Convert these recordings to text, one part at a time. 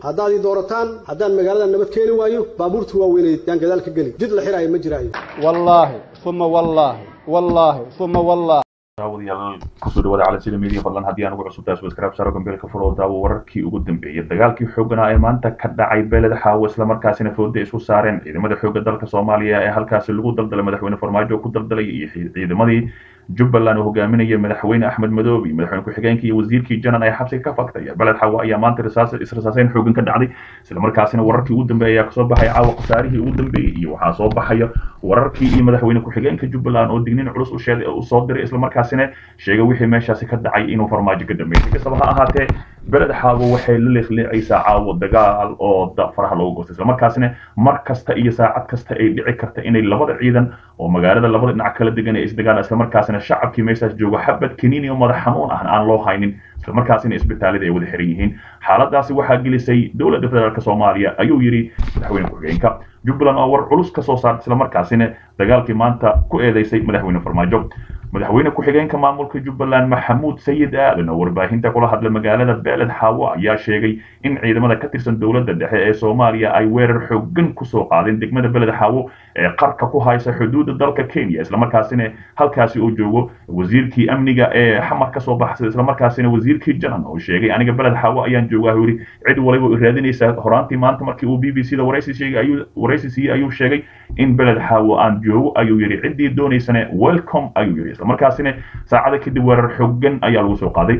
haddaad ii doorataan haddaan magaalada nabad keeni waayo baabuurta waaweyneed yaan gadaal ka geli jid la xiraayo ma jiraayo wallaahi uma wallaahi wallaahi uma wallaahi daawadayaal kusoo dhawaada calansida media fadlan haddii aan ugu cusubtahay subscribe saaro gambeelka furo daawo wararkii ugu dambeeyay dagaalkii xooganaa ee maanta ka dhacay beeled xaawo islamarkaasina fooda isku saareen ciidamada xoogga dalka soomaaliya ee halkaasi lagu daldalay madaxweyne farmaajo ku daldalay iyo ciidamadii jubbaland oo hogaaminaya madaxweyne axmed madoobi madaxweyne ku-xigeenka iyo wasiirkii janan ee xabsiga ka faktaya beled xaawo ayaa maanta israsaaseyn xoogan ka dhacday islamarkaasina wararkii ugu dambeeyay ayaa kasoo baxay caawa khasaarihii ugu dambeeyey iyo waxaa soo baxaya wararkii iyo madaxweyne ku-xigeenka jubbaland oo dignin culus u sheegay u soo diray islamarkaasina sheegay wixii meeshaasi ka dhacay inuu farmaajo ka dambeeyay kastaba ha ahaatee beled xaawo waxay la leeqleecaysaa caawo dagaal oo faraha loogu goostay islamarkaasina mar kasta iyo saacad kasta ay dhici karta inay labada ciidan oo magaalada labada dhinac kala degan ee isdagaal islamarkaasina shacabkii meeshaas joogo xabad kaniini oo madax xanuun ah aan loo haynin islamarkaasina isbitaalada ay wada xiran yihiin xaaladaasi waxaa gelisay dowladda federaalk soomaaliya ayuu yidhi madaxweyne ku-xigeenka jubbaland oo war culus ka soo saartay islamarkaasina dagaalkii maanta ku eedeysay madaxweyne farmaajo madaxweyne ku-xigeenka maamulka jubbaland maxamuud sayid aadan oo warbaahinta kula hadla magaalada beeled xaawo ayaa sheegay in ciidamada ka tirsan dowladda dhexe ee soomaaliya ay weerar xoogan kusoo qaadeen degmada beled xaawo ee qarka ku haysa xuduudda dalka kenya islamarkaasina halkaasi uu joogo wasiirkii amniga ee xamar kasoo baxsay islamarkaasina wasiirkii janan oo sheegay aniga beled xaawo ayaan joogaa yidhi cid waliba i raadinaysa horaantii maanta markii uu b b c da waraysi sheegay ayuu waraysi siiyey ayuu sheegay in beled xaawo aan joogo ayuu yidhi ciddii doonaysana welcome ayuu yidhi islamarkaasina saacada kadib weerar xoogan ayaa lagu soo qaaday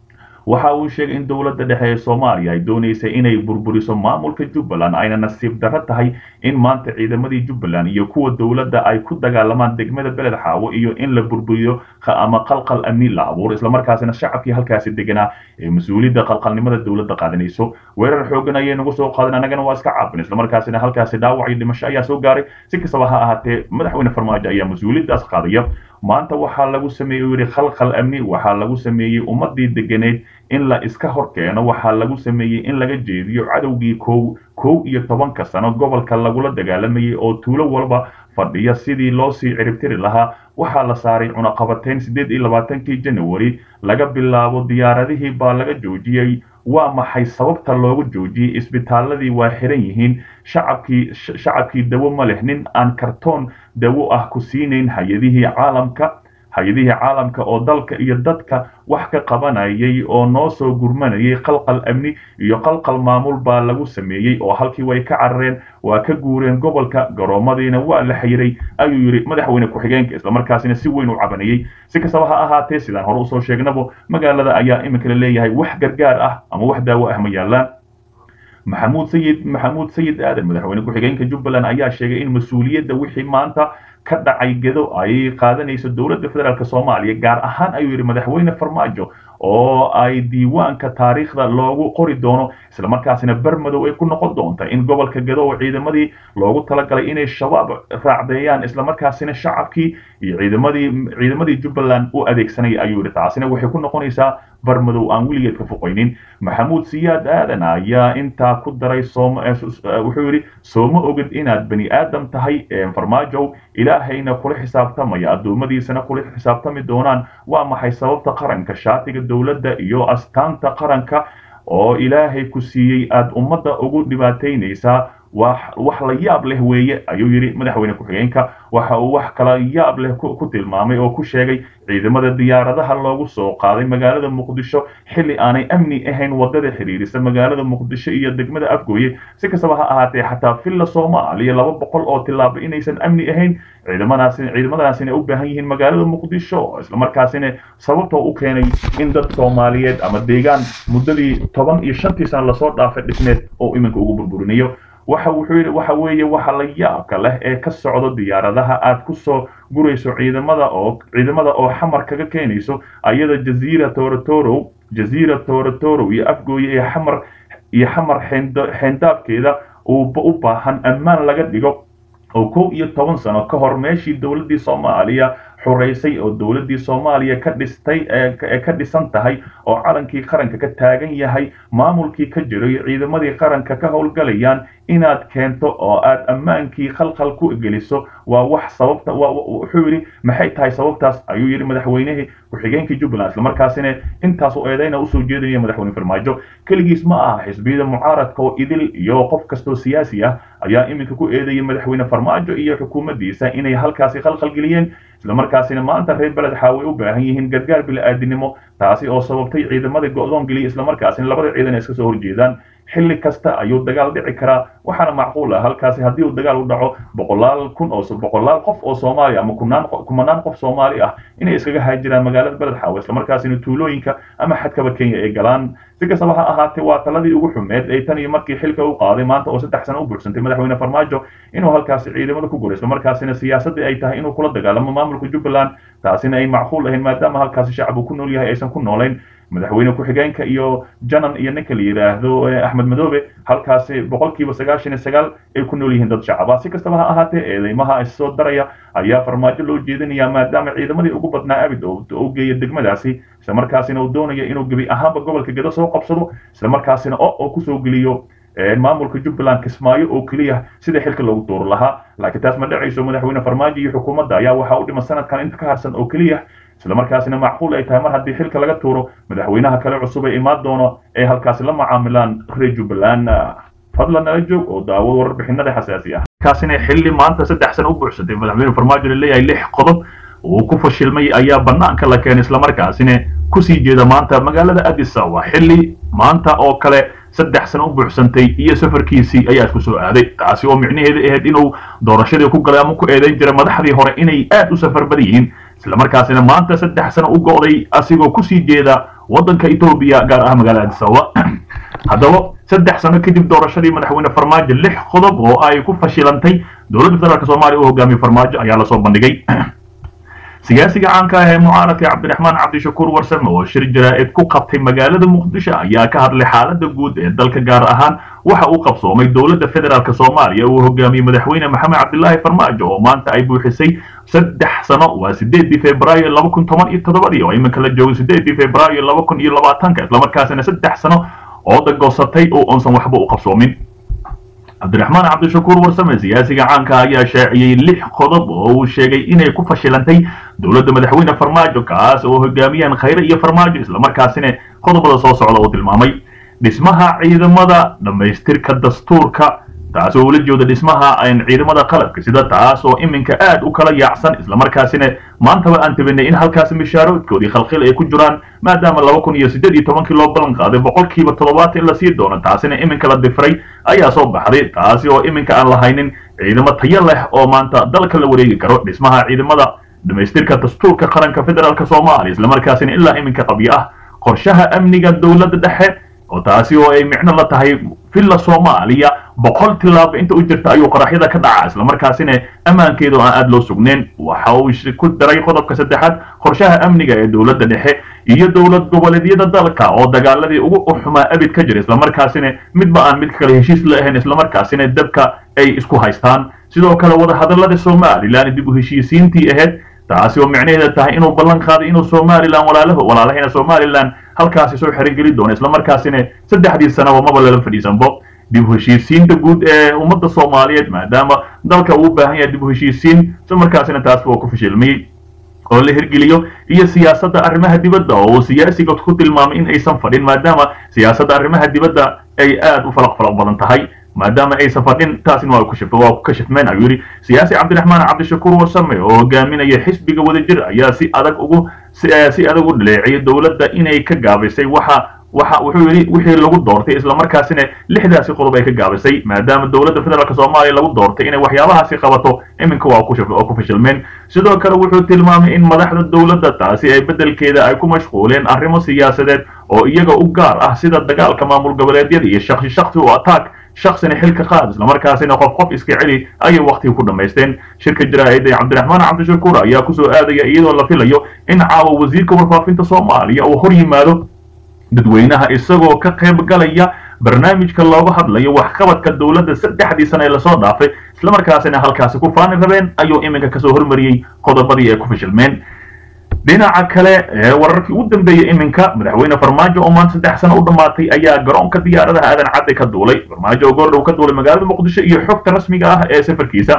waxa uu sheegay in dowladda dhexe ee soomaaliya ay doonaysay inay burburiso maamulka jubbaland ayna nasiib darro tahay in maanta ciidamadii jubbaland iyo kuwa dowladda ay ku dagaalamaan degmada beled xaawo iyo in la burburiyo ama qalqal amni la abuuro islamarkaasina shacabkii halkaasi deganaa ee mas-uuliyadda qalqalnimada dowladda qaadanayso weerar xoogan ayay nagu soo qaadeen annagana waa iska caabin islamarkaasina halkaasi dhaawac iyo dhimasho ayaa soo gaaray si kastaba ha ahaatee madaxweyne farmaajo ayaa mas-uuliyaddaas qaadaya maanta waxaa lagu sameeyey u yidhi khalkhal amni waxaa lagu sameeyey ummadii deganeed in la iska hor keeno waxaa lagu sameeyey in laga jeediyo cadowgii kow kow iyo tobanka sano gobolka lagula dagaalamayay oo tuulo walba fadhiya sidii loo sii ciribtiri lahaa waxaa la saaray cunaqabateyn siddeed iyo labaatankii janawari laga bilaabo diyaaradihii baa laga joojiyey waa maxay sababta loogu joojiyey isbitaaladii waa xiran yihiin shacabkii shacabkii dawo ma leh nin aan kartoon dawo ah ku siinayn hay-adihii caalamka hay-adihii caalamka oo dalka iyo dadka wax ka qabanayay oo noo soo gurmanayay qalqal amni iyo qalqal maamul baa lagu sameeyey oo halkii way ka carareen waa ka guureen gobolka garoomadiina waa la xiray ayuu yidhi madaxweyne ku-xigeenka islamarkaasina si weyn u cabanayey si kastaba ha ahaatee sidaan hore usoo sheegnabo magaalada ayaa iminka la leeyahay wax gargaar ah ama wax daawo ah ma yaalaan maxamuud sayid maxamuud sayid aadan madaxweyne ku-xigeenka jubbaland ayaa sheegay in mas-uuliyadda wixii maanta ka dhacay gedo ay qaadanayso dowladda federaalk soomaaliya gaar ahaan ayuu yidhi madaxweyne farmaajo oo ay diiwaanka taariikhda loogu qori doono islamarkaasina bermadow ay ku noqon doonta in gobolka gedo oo ciidamadii loogu talagalay inay shabaab raacdeeyaan islamarkaasina shacabkii iyo ciidamadii ciidamadii jubbaland u adeegsanaya ayuu yidhi taasina waxay ku noqonaysaa barmadow aan weligeed ka foqaynin maxamuud siyaad aadan ayaa intaa ku daray wuxuu yidhi sooma ogid inaad bani aadam tahay farmaajow ilaahayna kula xisaabtamaya addoommadiisana kula xisaabtami doonaan waa maxay sababta qaranka shaatiga dowladda iyo astaanta qaranka oo ilaahay ku siiyey aad ummadda ugu dhibaataynaysaa wax la yaab leh weeye ayuu yidhi madaxweyne ku-xigeenka waxa uu wax kala yaab leh ku tilmaamay oo ku sheegay ciidamada diyaaradaha loogu soo qaaday magaalada muqdisho xilli aanay amni ahayn wadada xiriirisa magaalada muqdisho iyo degmada afgooye si kastaba ha ahaatee xataa villa soomaaliya laba boqol oo tilaabo inaysan amni ahayn ciidamadaasina ciidamadaasina u baahan yihiin magaalada muqdisho islamarkaasina sababtoo u keenay in dad soomaaliyeed ama deegaan muddadii toban iyo shantii sano lasoo dhaafay dhismeed oo iminka ugu burburinayo waxa wuxuu yidhi waxa weeye waxa la yaabka leh ee ka socdo diyaaradaha aad ku soo gurayso ciidamada oo ciidamada oo xamar kaga keenayso ayada jaziira toratoro jaziira toratoro iyo afgooye iyo xamar iyo xamar xeendaabkeeda u baahan ammaan laga dhigo oo kow iyo toban sano ka hor meeshii dowladdii soomaaliya xoreysay oo dowladdii soomaaliya ka dhistay ee ka dhisan tahay oo calankii qaranka ka taagan yahay maamulkii ka jiray ciidamadii qaranka ka howlgalayaan inaad keento oo aad ammaankii khalkhal ku geliso waa wax sababta wuxuu yidhi maxay tahay sababtaas ayuu yidhi madaxweynihii ku-xigeenkii jubbaland islamarkaasina intaas oo eedayna usoo jeedinaya madaxweyne farmaajo keligiis ma aha xisbiyada mucaaradka oo idil iyo qof kastoo siyaasi ah ayaa iminka ku eedayay madaxweyne farmaajo iyo xukuumaddiisa inay halkaasi khalkhalgeliyeen islamarkaasina maanta reer beled xaaway u baahan yihiin gargaar bili-aadinimo taasi oo sababtay ciidamadii go-doon geliya islamarkaasina labada ciidan ay iska soo horjeedaan xilli kasta ayuu dagaal dhici karaa waxaana macquul ah halkaasi haddii uu dagaal u dhaco boqolaal kun oo boqolaal qof oo soomaali ama kunaan kumanaan qof soomaali ah inay iskaga haajiraan magaalada beled xaawe islamarkaasina tuulooyinka ama xadkaba kenya ay galaan si kastaba ha ahaatee waa taladii ugu xumeed ee tan iyo markii xilka u qaaday maanta oo saddex sano u buuxsantay madaxweyne farmaajo inuu halkaasi ciidamada ku guro islamarkaasina siyaasadii ay tahay inuu kula dagaalamo maamulka jubbaland taasina ay macquul ahayn maadaama halkaasi shacab uu ku nool yahay aysan ku noolayn madaxweyne ku-xigeenka iyo janan iyo ninka la yidhaahdo axmed madoobe halkaasi boqolkiiba sagaashan iyo sagaal ay ku nool yihiin dad shacaba si kastaba ha ahaatee eedeymaha issoo daraya ayaa farmaajo loo jeedinaya maadaama ciidamadii ugu badnaa abid u geeya degmadaasi islamarkaasina uu doonayo inuu gebi ahaanba gobolka gedo soo qabsado islamarkaasina o oo kusoo geliyo maamulka jubbaland kismaayo oo keliya sida xilka loogu tuuro lahaa laakiin taas ma dhacayso madaxweyne farmaajo iyo xukuumadda ayaa waxaa u dhiman sanadkan inta ka harsan oo keliya islamarkaasina macquul ay tahay mar haddii xilka laga tuuro madaxweynaha kale cusub ee imaan doono ay halkaasi la macaamilaan reer jubbaland fadlan nala joog oo daawad warbixinada xasaasi ah kaasina xilli maanta saddex sano u buuxsatay madaxweyne farmaajo laleeyahay lix qodob uu ku fashilmay ayaa banaanka la keenay islamarkaasina kusii jeeda maanta magaalada addis ababa xilli maanta oo kale saddex sano u buuxsantay iyo safarkiisii ayaa isku soo aaday taasi oo micnaheedu ahayd inuu doorashadii ku galay ama ku eedayn jiray madaxdii hore inay aad u safar badan yihiin islamarkaasina maanta saddex sano u go'day asigoo kusii jeeda waddanka etoobiya gaar ah magaalada addis ababa haddaba saddex sano kadib doorashadii madaxweyne farmaajo lix qodob oo ay ku fashilantay dowladda federaalk soomaaliya u hogaamiyey farmaajo ayaa lasoo bandhigay siyaasiga caanka ah ee mucaaradka cabdiraxmaan cabdishakuur warsame oo shir jaraa'id ku qabtay magaalada muqdisho ayaa ka hadlay xaaladda guud ee dalka gaar ahaan waxa uu qabsoomay dowladda federaalk soomaaliya uu hogaamiyey madaxweyne maxamed cabdilaahi farmaajo oo maanta ay buuxisay saddex sano waa sideedii februaayo laba kun toban iyo toddobadii oo iminka la joogay sideedii februaayo laba kun iyo labaatanka islamarkaasina saddex sano oo dagoosatay oo onsan waxba u qabsoomin cabdiraxmaan cabdishakuur warsame siyaasiga caanka ayaa shaaciyey lix qodob oo uu sheegay inay ku fashilantay dowladda madaxweyne farmaajo kaas oo hogaamiyaan khayre iyo farmaajo islamarkaasina qodobada soo socda uu tilmaamay dhismaha ciidamada dhammaystirka dastuurka taas oo ula jeeda dhismaha ciidamada qalabka sida taas oo iminka aad u kala yaacsan islamarkaasina maantaba aan tabinay in halkaasi mishaaroodkoodii khalkhil ay ku jiraan maadaama laba kun iyo siddeed iyo tobankii loo ballan qaaday boqolkiiba toddobaatan in la sii doono taasina iminka la difiray ayaa soo baxday taasi oo iminka aan lahaynin ciidamo tayo leh oo maanta dalka la wareegi karo dhismaha ciidamada dhammaystirka dastuurka qaranka federaalk soomaaliya islamarkaasina ilaa iminka qabyo ah qorshaha amniga dowladda dhexe oo taasi oo ay micno la tahay villa soomaaliya boqol tilaabo inta u jirta ayuu qaraxyada ka dhacaa islamarkaasina ammaankeedu aan aada loo sugnayn waxa uu ku daray qodobka saddexaad qorshaha amniga ee dowladda dhexe iyo dowlad goboleedyada dalka oo dagaaladii ugu xumaa abid ka jira islamarkaasina midba aan mid kale heshiis la ahayn islamarkaasina dabka ay isku haystaan sidoo kale wadahadallada somalilan dib u heshiisiintii ahayd taasi oo micnaheeda tahay inuu ballan qaaday inuu somalilan walaalaha walaalahayna somalilan halkaasi soo xerogeli doono islamarkaasina saddexdii sanaba maba lala fadhiisanbo dib u heshiisiinta guud ee ummadda soomaaliyeed maadaama dalka uu u baahan yahay dib u heshiisiin islamarkaasina taas waa ku fashilmayey oo la hirgeliyo iyo siyaasadda arrimaha dibadda oo uu siyaasiga ku tilmaamay in aysan fadhin maadaama siyaasadda arrimaha dibadda ay aad u falaq falaq badan tahay maadaama aysan fadhin taasina waa waa ku kashifmeen ayuu yidhi siyaasi cabdiraxmaan cabdishakuur warsame oo hogaaminaya xisbiga wadajir ayaa si adag ugu si adag u dhaleeciyay dowladda inay ka gaabisay waxa waxa wuxuu yidhi wixii lagu doortay islamarkaasina lixdaasi qodob ay ka gaabisay maadaama dowladda federaalk soomaaliya lagu doortay inay waxyaabahaasi qabato iminka waa ku fashilmeen sidoo kale wuxuu tilmaamay in madaxda dowladda taasi ay beddelkeeda ay ku mashquuleen arrimo siyaasadeed oo iyaga u gaar ah sida dagaalka maamul goboleedyada iyo shaksi shaksi u attack shaksina xilka qaad islamarkaasina qof qof iska celi ayay waktiga ku dhammaysteen shirka jaraa'id ee cabdiraxmaan cabdishakuur ayaa kusoo aadaya iyadoo la filayo in caawa wasiirka warfaafinta soomaaliya uu hor yimaado dadweynaha isagoo ka qayb galaya barnaamijka looga hadlayo waxqabadka dowladda saddexdii sana ee lasoo dhaafay islamarkaasina halkaasi ku faani rabeen ayuu iminka kasoo hormariyey qodobadii ay ku fashilmeen dhinaca kale ee wararkii ugu dambeeyey iminka madaxweyne farmaajo oo maanta saddex sano u dhammaatay ayaa garoonka diyaaradaha aadan cadde ka duulay farmaajo oo goordhow ka duulay magaalada muqdisho iyo xogta rasmiga ah ee safarkiisa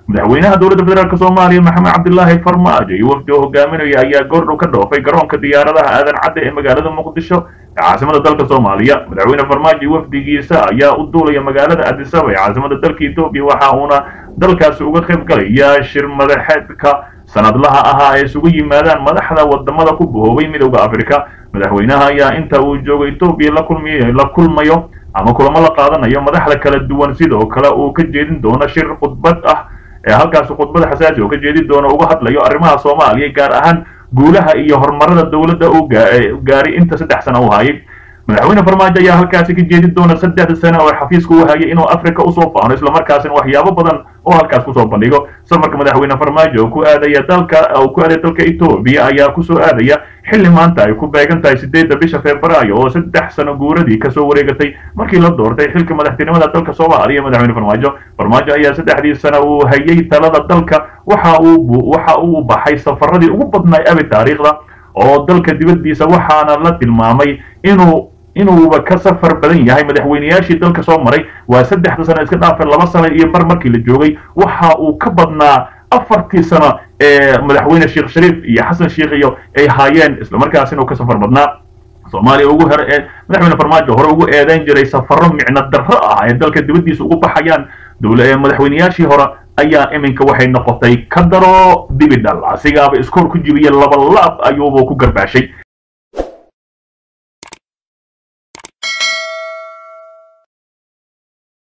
madaxweynaha dowladda federaalk soomaaliya maxamed cabdilaahi farmaajo iyo wafdi oo hogaaminaya ayaa goordhow ka dhoofay garoonka diyaaradaha aadan cadde ee magaalada muqdisho ee caasimada dalka soomaaliya madaxweyne farmaajo iyo wafdigiisa ayaa u duulaya magaalada adisaba ee caasimada dalka etoobiya waxa uuna dalkaasi uga qayb galaya shir madaxeedka sanadlaha ahaa ay isugu yimaadaan madaxda wadamada ku bahoobay midowda africa madaxweynaha ayaa inta uu joogo etoobiya la kulmiy la kulmayo ama kulamo la qaadanayo madaxda kala duwan sidoo kale uu ka jeedin doono shir khudbad ah ee halkaasi khudbada xasaasi oo ka jeedin doono uga hadlayo arrimaha soomaaliya gaar ahaan guulaha iyo horumarada dowladda uu gaaray inta saddex sano u hayay madaxweyne farmaajo ayaa halkaasi ka jeedin doona saddexda sano oo xafiiska u hayay inuu africa usoo faano islamarkaasina waxyaabo badan oo halkaas kusoo bandhigo safarka madaxweyne farmaajo oo ku aadaya dalka oo ku aadaya dalka etoobiya ayaa kusoo aadaya xilli maanta ay ku beegan tahay sideedda bisha febraayo oo saddex sano guuradii kasoo wareegatay markii la doortay xilka madaxtinimada dalka soomaaliya madaxweyne farmaajo farmaajo ayaa saddexdii sano uu hayay talada dalka waxa uu waxa uu baxay safaradii ugu badnaay abi taariikhda oo dalka dibaddiisa waxaana la tilmaamay inuu inuuba ka safar badan yahay madaxweyneyaashii dalka soo maray waa saddexda sano iska dhaafay laba sano iyo bar markii la joogay waxa uu ka badnaa afartii sano ee madaxweyne sheekh shariif iyo xasan sheekh iyo ay haayeen islamarkaasina uu ka safar badnaa soomaaliya ugu hore ee madaxweyne farmaajo hore ugu eedeyn jiray safaro micno darro ah ee dalka dibaddiisa ugu baxayaan dowla ee madaxweyneyaashii hore ayaa iminka waxay noqotay ka daro dibidhal asigaaba iskoor ku jibiya laba laab ayuuba ku garbaashay